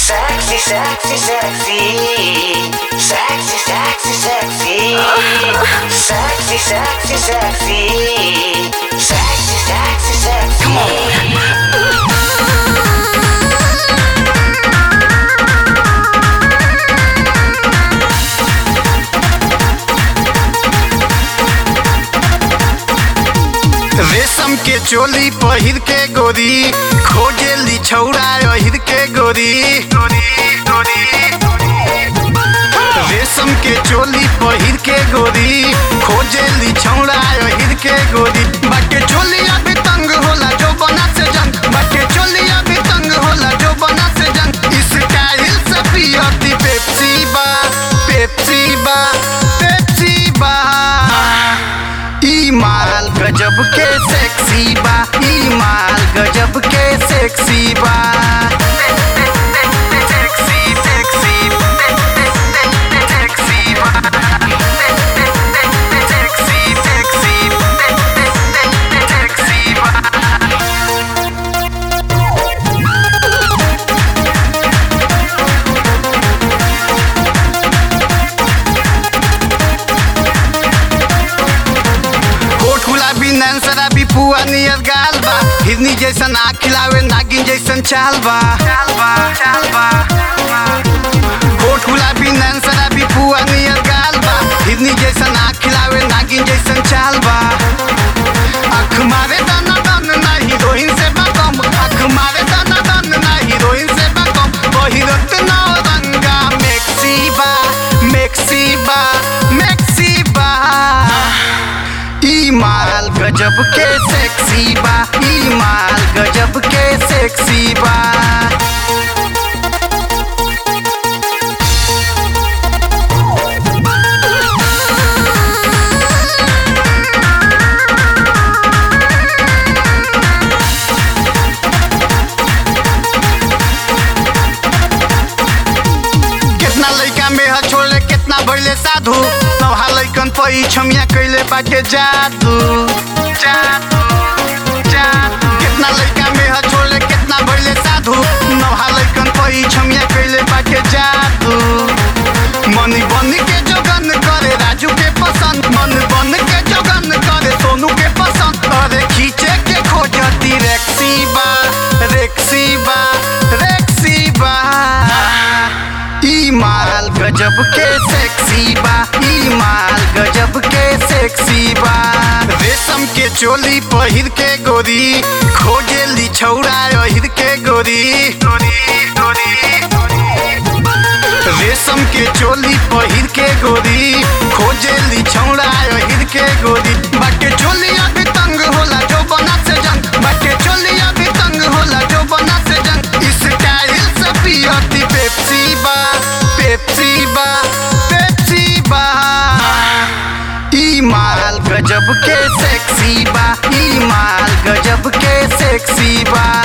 Sexy, sexy, sexy. Sexy, sexy, sexy. Sexy, sexy, sexy. Sexy, sexy, sexy. Come on. रेशम के चोली पहिर के गोरी खोजेली छौड़ा अहिर के गोरी रेशम के चोली पहिर के गोरी खोजेली छौड़ा अहिर के गोरी बाटे चोली अभी तंग होला जो बना से जंग बाटे चोली अभी तंग होला जो बना से जंग इस स्टाइल से पियती पेप्सी बा पेप्सी बा पेप्सी बा ई माल गजब के सेक्सी बा ई माल गजब के सेक्सी बा सेक्सी सेक्सी सेक्सी बा सेक्सी सेक्सी सेक्सी बा कोट गुलाबी नैन शराबी पुआ नियर गाल बा हिरनी जैसन आँख खिलावे नागिन जैसन चाल बा चाल बा चाल बा कोट गुलाबी नैन शराबी पुआ नियर गाल बा हिरनी जैसन आँख खिलावे नागिन जैसन चाल बा आँख मारे दाना दान ना हीरोइन से बा कम आँख मारे दाना दान ना हीरोइन से बा कम बहिरत ना रंगा मेक्सी बा मेक्सी बा मेक्सी बा ई माल गजब के सेक्सी बा ई माल गजब के सेक्सी बा कितना लइका में ह छोड़ले कितना भइले साधु नवहा लइकन पई छमिया कइले बाटे जादू जादू जादू कितना लइका में ह छोड़ले कितना भइले साधु नवहा लइकन पई छमिया कइले बाटे जादू मनी बन के जोगन करे राजू के पसंद मन बन के जोगन करे सोनू के पसंद अरे खींचे के खोजती रेक्सी बा रेक्सी बा रेक्सी बा ई माल गजब के सेक्सी बा ई माल गजब के सेक्सी बा रेशम के चोली पहिर के गोरी खोजेली छौड़ा अहिर के गोरी रेशम के चोली पहिर के गोरी खोजेली छौड़ा अहिर के गोरी बाटे चोली अभी तंग होला जो बना से जंग बाटे चोली अभी तंग होला जो बना से जंग इस स्टाइल से पियती पेप्सी बा पेप्सी बा पेप्सी बा ई माल गजब के सेक्सी बा ई माल गजब के सेक्सी बा